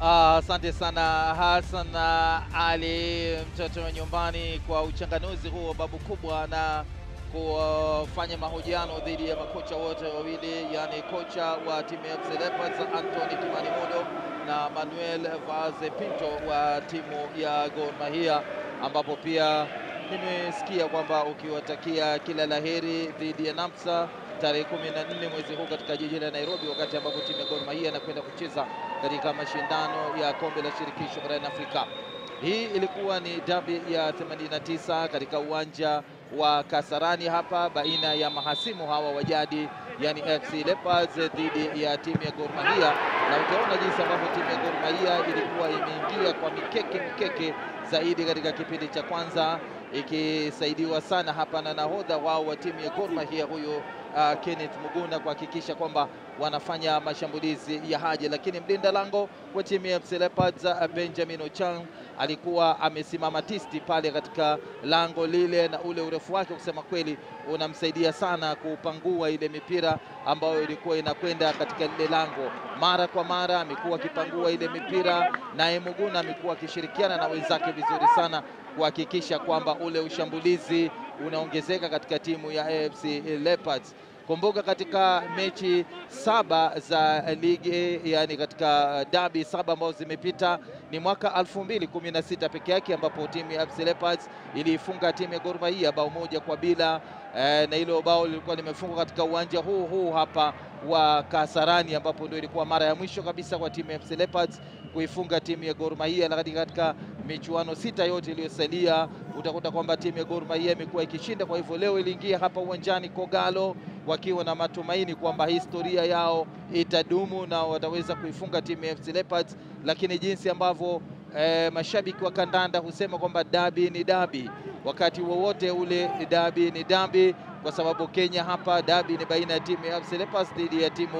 Ah, Asante sana Hassan ah, Ali mtoto wa nyumbani kwa uchanganuzi huo babu kubwa na kufanya mahojiano dhidi ya makocha wote wawili, yani kocha wa timu ya FC Leopards Anthony Kimani Mudo na Manuel Vaz Pinto wa timu ya Gor Mahia, ambapo pia nimesikia kwamba ukiwatakia kila laheri dhidi ya NAMSA tarehe 14 mwezi huu katika jiji la Nairobi, wakati ambapo timu ya Gor Mahia inakwenda kucheza katika mashindano ya kombe la shirikisho barani Afrika. Hii ilikuwa ni dabi ya 89 katika uwanja wa Kasarani hapa baina ya mahasimu hawa wa jadi, yani FC Leopards dhidi ya timu ya Gor Mahia, na utaona jinsi ambavyo timu ya Gor Mahia ilikuwa imeingia kwa mikeke mikeke zaidi katika kipindi cha kwanza ikisaidiwa sana hapa na nahodha wao wa timu ya Gor Mahia huyo uh, Kenneth Muguna kuhakikisha kwamba wanafanya mashambulizi ya haja, lakini mlinda lango wa timu ya FC Leopards uh, Benjamin Ochang alikuwa amesimama tisti pale katika lango lile, na ule urefu wake kusema kweli unamsaidia sana kupangua ile mipira ambayo ilikuwa inakwenda katika lile lango. Mara kwa mara amekuwa akipangua ile mipira, naye Muguna amekuwa akishirikiana na wenzake vizuri sana kuhakikisha kwamba ule ushambulizi unaongezeka katika timu ya AFC Leopards. Kumbuka katika mechi saba za ligi, yani katika dabi saba ambazo zimepita ni mwaka 2016 peke yake ambapo timu ya AFC Leopards iliifunga timu ya Gor Mahia bao moja kwa bila eh, na hilo bao lilikuwa limefungwa katika uwanja huu huu hapa wa Kasarani ambapo ndio ilikuwa mara ya mwisho kabisa kwa timu ya FC Leopards kuifunga timu ya Gor Mahia, lakini katika michuano sita yote iliyosalia utakuta kwamba timu ya Gor Mahia imekuwa ikishinda. Kwa hivyo leo iliingia hapa uwanjani Kogalo wakiwa na matumaini kwamba historia yao itadumu na wataweza kuifunga timu ya FC Leopards, lakini jinsi ambavyo eh, mashabiki wa kandanda husema kwamba dabi ni dabi, wakati wowote ule dabi ni dabi, kwa sababu Kenya hapa dabi ni baina ya timu ya FC Leopards dhidi ya timu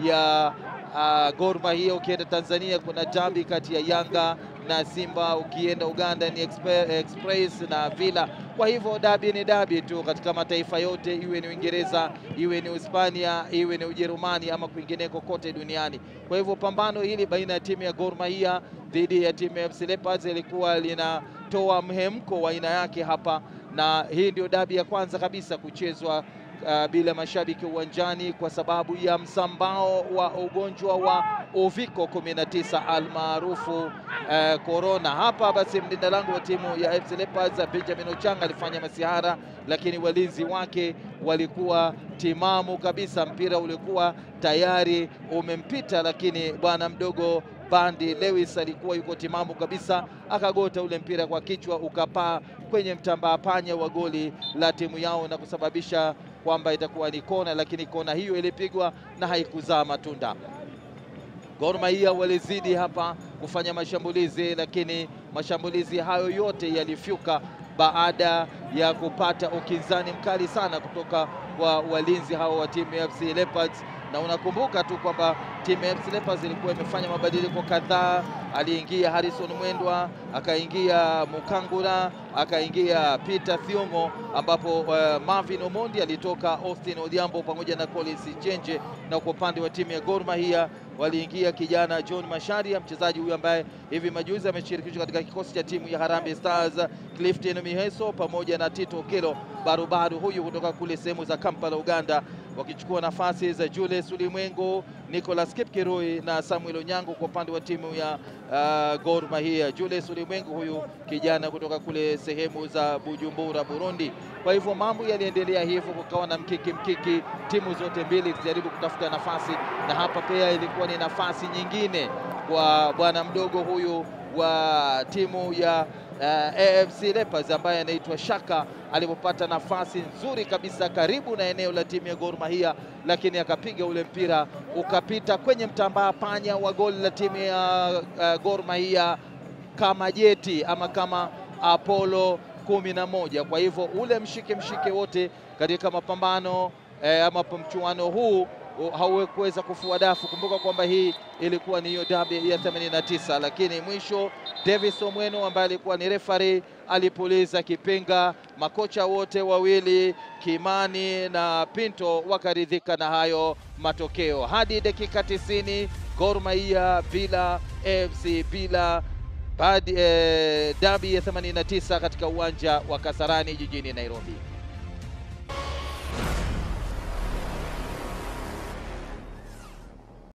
ya uh, Gor Mahia. Ukienda Tanzania kuna dabi kati ya Yanga na Simba, ukienda Uganda ni Expe- Express na Villa. Kwa hivyo dabi ni dabi tu katika mataifa yote, iwe ni Uingereza, iwe ni Hispania, iwe ni Ujerumani ama kwingineko kote duniani. Kwa hivyo pambano hili baina ya timu ya Gor Mahia dhidi ya timu ya FC Leopards ilikuwa linatoa mhemko wa aina yake hapa, na hii ndio dabi ya kwanza kabisa kuchezwa uh, bila mashabiki uwanjani kwa sababu ya msambao wa ugonjwa wa uviko 19 almaarufu korona. Uh, hapa basi mlinda lango wa timu ya FC Leopards Benjamin Ochanga alifanya masihara, lakini walinzi wake walikuwa timamu kabisa. Mpira ulikuwa tayari umempita, lakini bwana mdogo Bandi Lewis alikuwa yuko timamu kabisa, akagota ule mpira kwa kichwa ukapaa kwenye mtambaa panya wa goli la timu yao na kusababisha kwamba itakuwa ni kona, lakini kona hiyo ilipigwa na haikuzaa matunda. Gor Mahia walizidi hapa kufanya mashambulizi, lakini mashambulizi hayo yote yalifyuka baada ya kupata ukinzani mkali sana kutoka kwa walinzi hao wa timu ya FC Leopards na unakumbuka tu kwamba timu ya FC Leopards ilikuwa imefanya mabadiliko kadhaa. Aliingia Harrison Mwendwa, akaingia Mukangura, akaingia Peter Thiong'o, ambapo uh, Marvin Omondi alitoka Austin Odhiambo pamoja na Collins Chenje, na kwa upande wa timu ya Gor Mahia waliingia kijana John Masharia, mchezaji huyu ambaye hivi majuzi ameshirikishwa katika kikosi cha timu ya Harambee Stars, Clifton Miheso pamoja na Tito Okelo barubaru huyu kutoka kule sehemu za Kampala, Uganda, wakichukua nafasi za Julius Ulimwengu, Nicholas Kipkirui na Samuel Onyango kwa upande wa timu ya uh, Gor Mahia. Julius Ulimwengu huyu kijana kutoka kule sehemu za Bujumbura, Burundi. Kwa hivyo mambo yaliendelea hivyo, kukawa na mkiki mkiki, timu zote mbili zijaribu kutafuta nafasi, na hapa pia ilikuwa ni nafasi nyingine kwa bwana mdogo huyu wa timu ya uh, AFC Leopards ambaye anaitwa Shaka alipopata nafasi nzuri kabisa karibu na eneo la timu ya Gor Mahia, lakini akapiga ule mpira ukapita kwenye mtambaa panya wa goli la timu ya uh, Gor Mahia kama jeti ama kama Apollo kumi na moja. Kwa hivyo ule mshike mshike wote katika mapambano eh, ama mchuano huu haukuweza kufua dafu. Kumbuka kwamba hii ilikuwa ni hiyo dabi ya 89, lakini mwisho Davis Omweno ambaye alikuwa ni referee alipuliza kipenga. Makocha wote wawili Kimani na Pinto wakaridhika na hayo matokeo. Hadi dakika tisini Gor Mahia bila, AFC bila badi, eh, dabi ya 89 katika uwanja wa Kasarani jijini Nairobi.